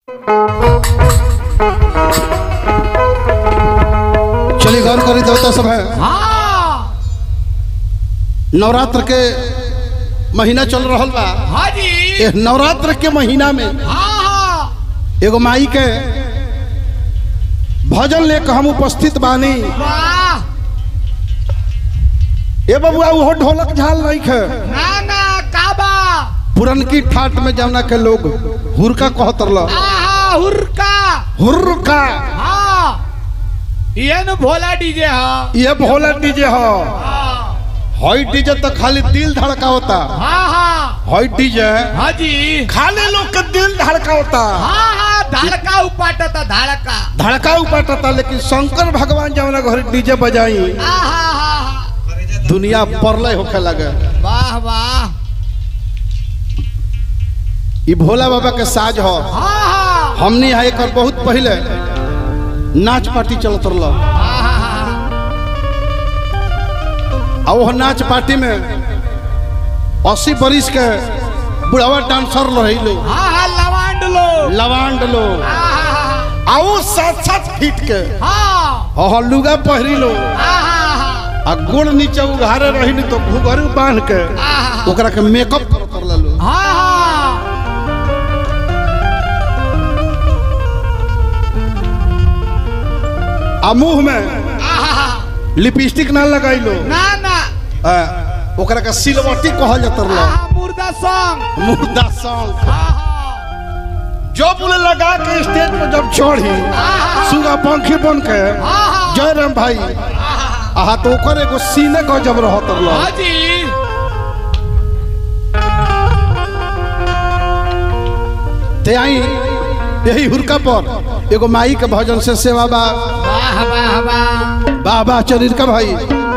चलिए गौर करी देवता सब है हाँ नवरात्र के महीना चल रहा बा हाँ जी ए नवरात्र के महीना में हाँ हाँ एगो माई के भजन लेके हम उपस्थित बानी वाह ए बबुआ वो ढोलक झाल नहीं खे ना ना काबा पुरनकी ठाट में जमुना के लोग हुरका कहत रल आहा हुरका हुरका हाँ ये न भोला डीजे हाँ ये भोला डीजे हो हाँ हई डीजे तो खाली दिल धड़का होता हाँ हाँ हई डीजे हाँ जी खाली लोग के दिल धड़का होता हाँ हाँ धड़का उपाटा था धड़का धड़का उपाटता लेकिन शंकर भगवान जमुना घर डीजे बजाई आहा हा हा दुनिया परलय होखे लगे वाह वाह ई भोला बाबा के साज हो हाँ हाँ हमनी यहाँ एक बहुत पहले नाच पार्टी चलत रहा हाँ हाँ हाँ और वह नाच पार्टी में अस्सी बरिस के बुढ़ावा डांसर रही लोग हाँ हाँ लवांड लो लवांड लोग हाँ आओ सात सात फीट के हाँ और लुगा पहरी लो हाँ हाँ आ गोड़ नीचे उघारे रही तो घुघरू बांध के हाँ ओकरा के मेकअप करत रहला लोग हाँ आ मुंह में हाँ लिपस्टिक ना लगाई लो ना ना आ, ओकरा के सिलवटी कहल जात रहला हाँ मुर्दा सॉन्ग मुर्दा सॉन्ग हाँ हाँ जब बोले लगा के स्टेज पर जब चढ़ी सुगा पंखी बन के हाँ जय राम भाई आहा तो ओकर एगो सीने गजब रहत रहला हाँ जी ते आई यही हुरका पर एगो माई के भजन से सेवा बा वाह वाह वाह बाबा चरिर का भाई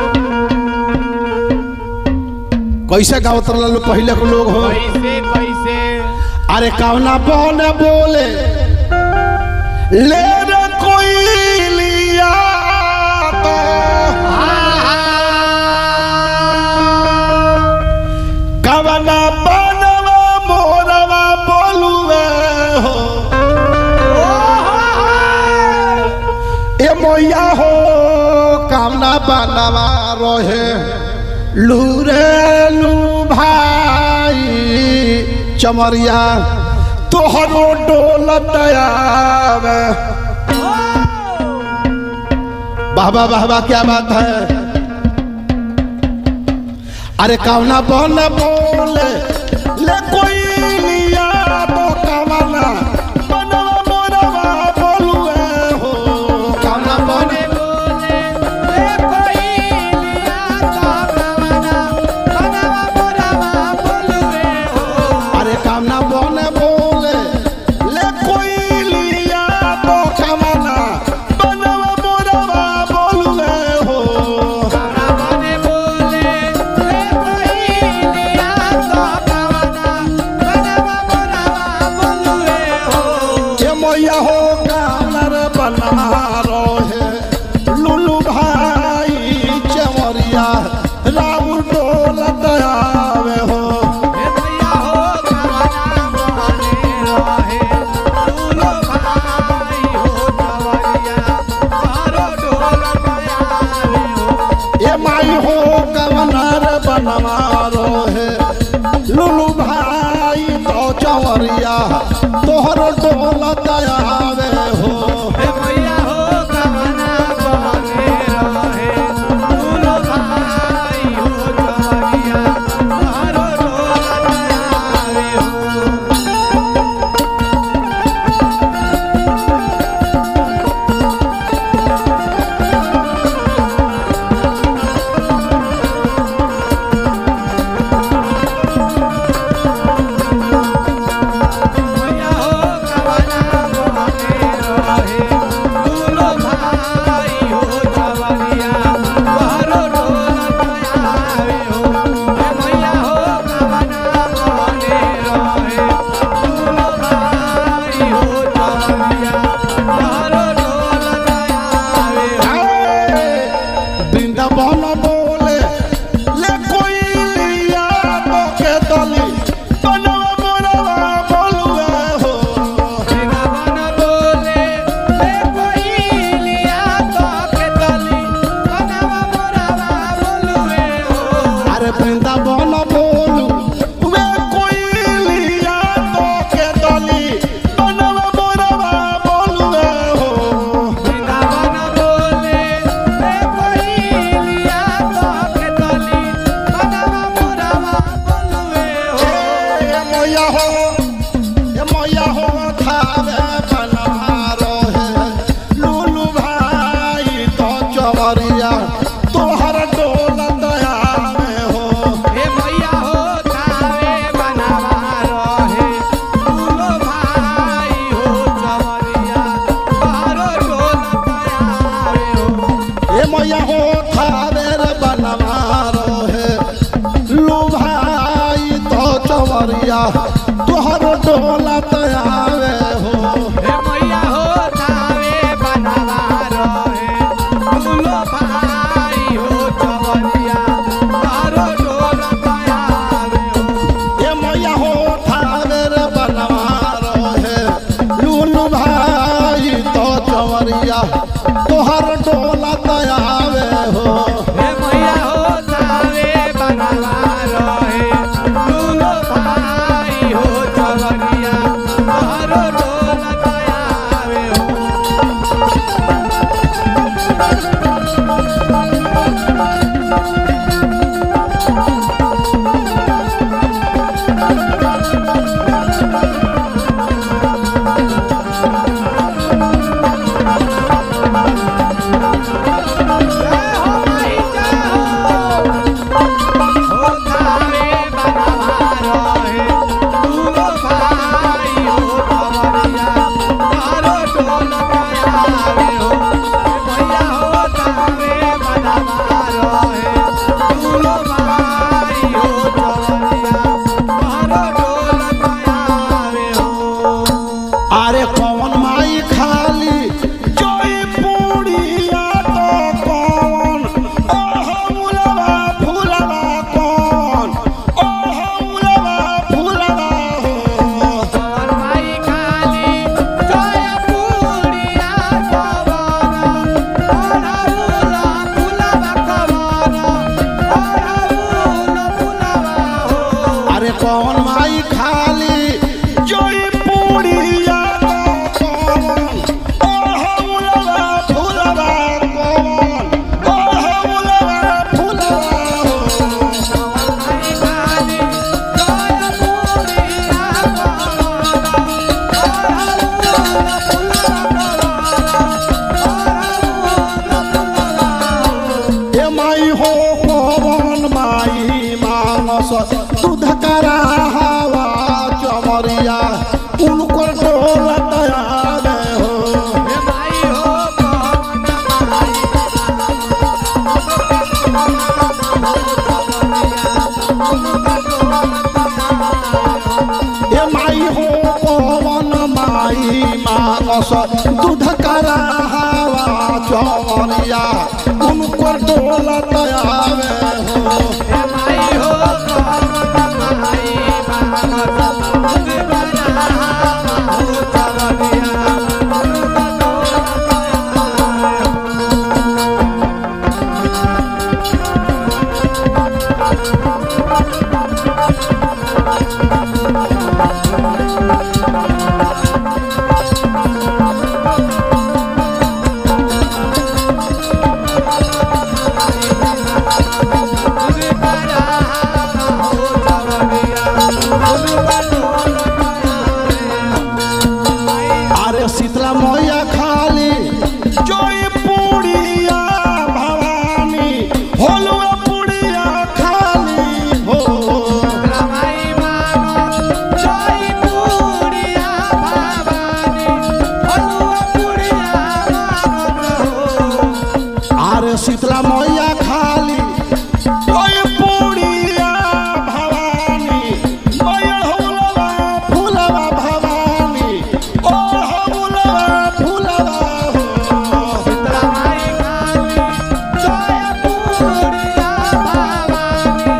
कैसे गावत रहला लोग पहले के लोग हो कैसे कैसे अरे कवना बहन बोले ले रे कोई लिया तो कवना बनवा मोरवा बोलुए हो ए मोया हो कामना बनवा रहे लूरे लू भाई चमरिया तोहरो डोलत आवे बाबा बाबा क्या बात है अरे कावना बन बोले ले कोई लिया तो कावना बनवा मोरवा बोलुए हो कावना बने अरे कामना बने बोले ले कोई लिया तो कावना बनवा मोरवा बोलुए हो ये मैया हो कानर बना रहे लुलु भाई चमरिया राउर डोल दयावे हो ये माई हो कवनर बनवा रहे लुलु भाई तो चमरिया तोहर डोल दयावे चमरिया तोहर डोला तयावे हो हे मैया हो थावे बनवा रहे दुलो भाई हो चवरिया तारो डोल पायावे हो ए मैया हो थावे रे बनवा रहे लूलू भाई तो चमरिया तोहर डोला तयावे हो हे मैया हो थावे बनवा रहे दुलो भाई हो चवरिया तारो डोल पायावे हो जय हो माई जय हो हो थावे बनवा रहे दुलो भाई हो चवरिया तारो डोल पायावे हो हे मैया हो थावे बनवा रहे दुलो भाई हो चवरिया तारो डोल पायावे हो अरे कौन माई खाली जोई पूड़िया तो कौन ओह मुलवा फूलवा कौन ओह मुलवा फूलवा हो और माई खाली जय पूरिया कवाना ओढ़ाउला फुलवा कवाना ओढ़ाउला फुलवा हो अरे कौन माई खाली जोई पूड़िया तो कौन ओह मुलवा फूलवा कौन ओह मुलवा फूलवा हो माई खाली जय पूरिया कवाना ओढ़ाउला फुलवा कवाना ओढ़ाउला फुलवा हो ए माई हो पवन माई मानस दूध करा हवा चमरिया उनको डोल दयावे हो हे माई हो कौन माई ए माई हो पवन माई मानस दूध करा हवा चमरिया उनको डोल दयावे हो हे माई हो कौन माई मानस दूध बना हो चवरिया दूध बना हो चवरिया दूध बना अरे शीतला मैया खाली जोई पूड़िया भवानी होलुआ पूड़िया खाली हो रमाई मानो जय पूरिया भवानी हलुआ पूरिया मानो अरे शीतला मैया खाली जोई पूड़िया भवानी मैया होलुआ फूलवा भवानी ओ होलुआ फूलवा हो रमाई खाली जय पूरिया भवानी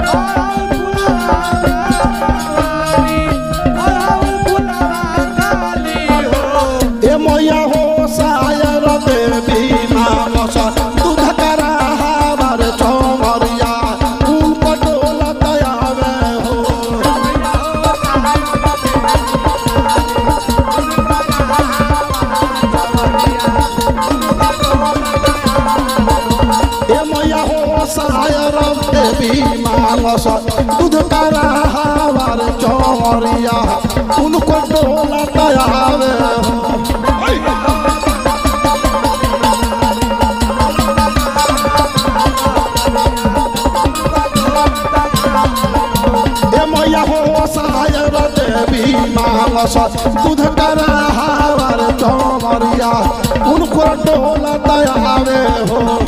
और फुलवा भवानी और फुलवा काली हो ए मैया हो सायर देवी मानस दूध करा हमार चमरिया उनको डोला दयावे हो ए मैया हो सायर देवी मानस दूध करा हमार चमरिया उनको डोला दयावे हो ए मैया हो सायर देवी मानस दूध करा हमार चमरिया उनको डोला दयावे हो